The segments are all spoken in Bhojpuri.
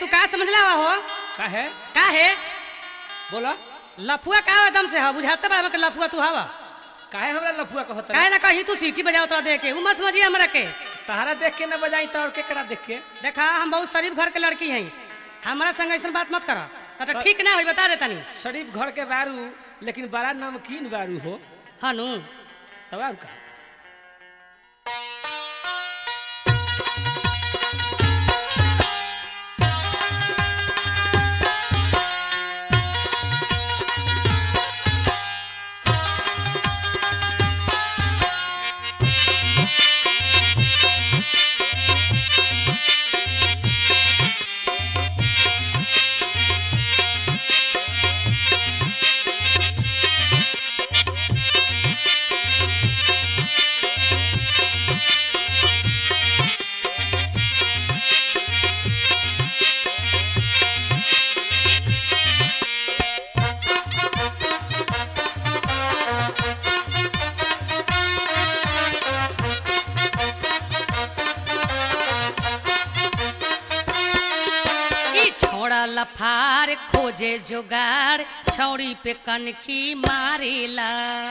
तू का समझला हुआ हो का है का है बोला लफुआ का हवा एकदम से हो बुझाते बड़ा के लफुआ तू हवा काहे हमरा लफुआ कहत काहे ना कहीं तू सीटी बजाओ तोरा देख के उ मत समझिए हमरा के तहरा देख के न बजाई तो और केकरा देख के देखा हम बहुत शरीफ घर के लड़की हैं हमारा संग ऐसा बात मत करा ना तो सर- ठीक ना होई बता दे तनी शरीफ घर के बारू लेकिन बड़ा नमकीन बारू हो हनु तब और का ई छोड़ा लफार खोजे जुगाड़ छौड़ी पे कनखी मारेला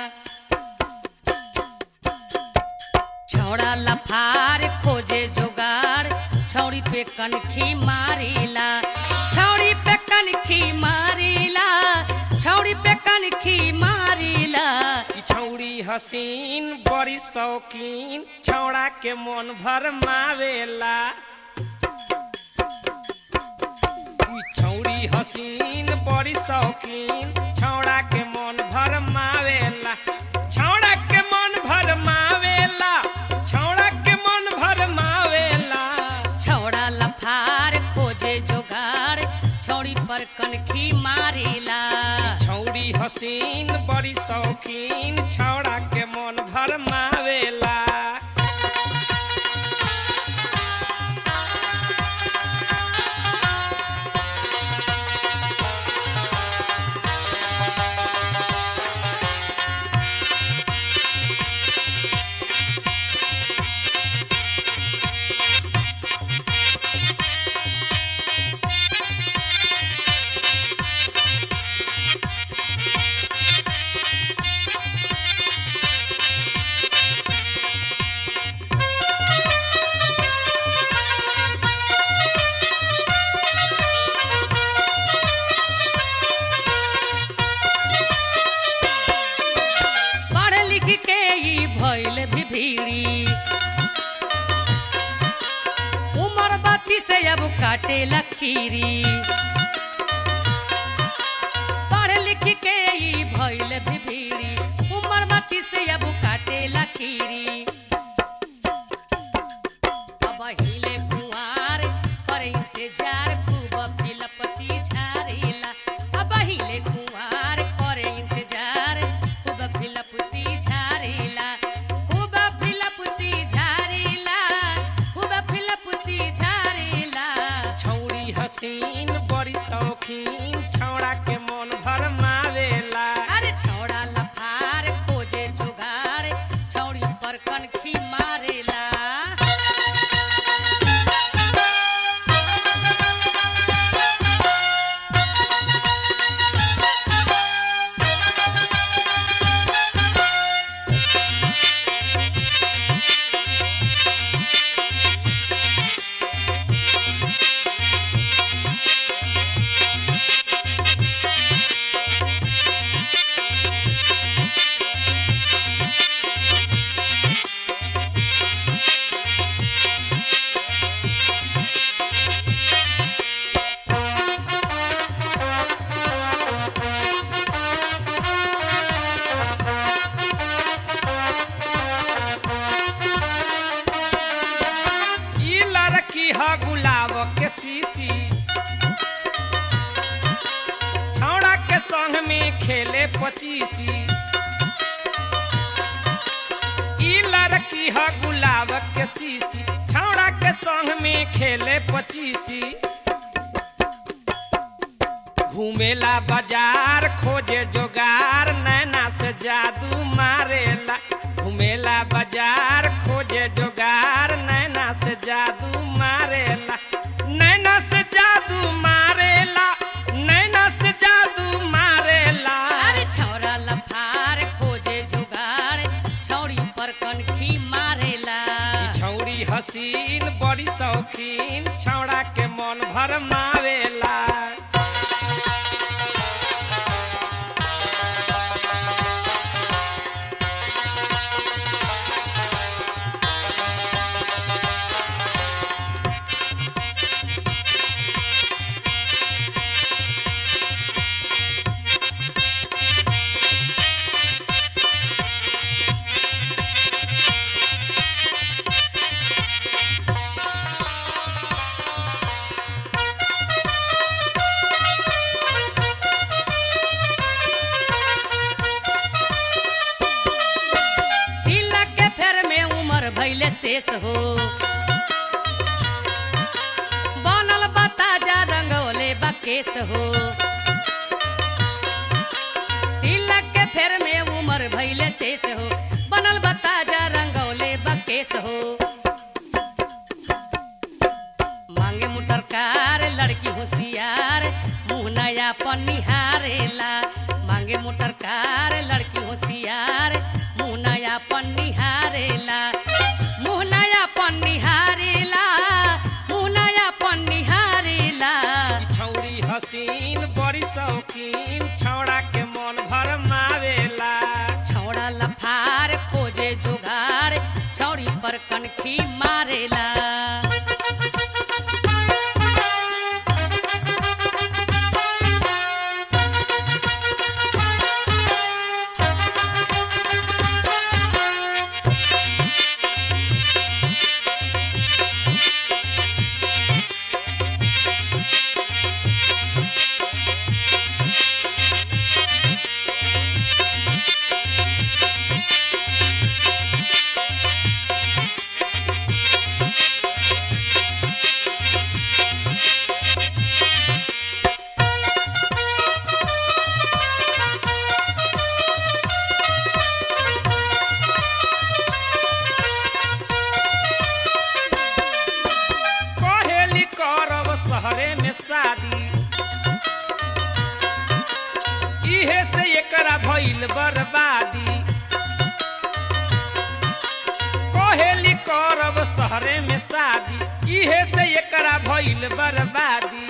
छौड़ा लफार खोजे जुगाड़ छौड़ी पे कनखी मारेला छौड़ी पे कनखी मारेला छौड़ी पे कनखी मारेला ई छौड़ी हसीन बड़ी शौकीन छौड़ा के मन भर मावेला ई छौड़ी हसीन बड़ी शौकीन छौड़ा के मन भर मावेला छौड़ा के मन भर मावेला छौड़ा के मन भर मावेला छौड़ा लफार खोजे जुगाड़ छौड़ी पर कनखी मारेला छौड़ी हसीन बड़ी शौकीन छौड़ा के मन भर मावेला पढ़ लिख के ई भइल भी भीड़ी उमर बत्ती से अब काटे लकीरी पढ़ लिख के ई भइल भी भीड़ी उमर बत्ती से अब काटे लकीरी अब हिले कुंवार पर इंतजार खूब फिलपसी झारेला अब हिले कुंवार पर इंतजार खूब फिलपसी झारेला खूब फिलपसी झारेला खूब फिलपसी झारेला छौड़ी हसीन बड़ी शौकीन छौड़ा के मन भर मावेला अरे छौड़ा लफार खोजे जुगाड़ छौड़ी पर कनखी मारेला ई लड़की ह गुलाब के सीसी छौड़ा के संग में खेले पचीसी ई लड़की ह गुलाब के सीसी छौड़ा के संग में खेले पचीसी घूमेला बाजार खोजे जोगार नैना से जादू मारेला घूमेला बाजार खोजे जोगार नैना से जादू मारेला नैना से जादू हसीन बड़ी शौकीन छौड़ा के मन भर मावेला तिलक के फेर में उमर भैले शेष हो बनल बताजा रंगोले बकेश हो तिलक के फेर में उमर भैले शेष हो बनल बताजा रंगोले बकेश हो मांगे मुटरकार लड़की होशियार मुंह नया पन्निहारेला मांगे मोटरकार लड़की होशियार मुंह नया पन्निहारेला मुंह नया पन्निहारेला मुंह नया पन्निहारेला ई छौड़ी हसीन बड़ी शौकीन छौड़ा के मन भर मावेला छौड़ा लफार खोजे जुगाड़ छौड़ी पर कनखी मारेला कहेली करब शहरे में शादी इहे से एकरा भइल बर्बादी कहेली करब शहरे में शादी इहे से एकरा भइल बर्बादी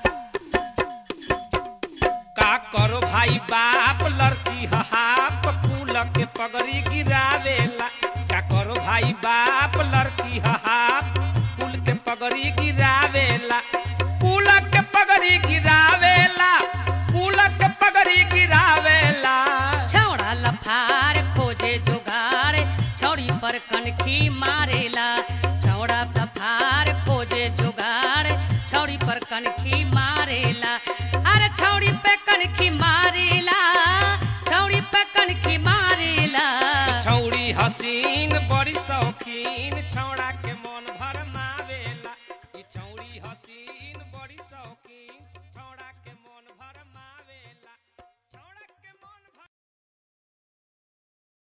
का करो भाई बाप लड़की हाप फूल के पगड़ी गिरावेला का करो भाई बाप लड़की हाप फूल के पगड़ी गिरावेला फूल के पगड़ी गिरावेला फूल के पगड़ी गिरावेला छौड़ा लफार खोजे जुगाड़ छौड़ी पर कनखी मारेला छौड़ा लफार खोजे जुगाड़ छौड़ी पर कनखी मारेला अरे छौड़ी पे कनखी मारेला छौड़ी पे कनखी मारेला छौड़ी हसीन बड़ी शौकीन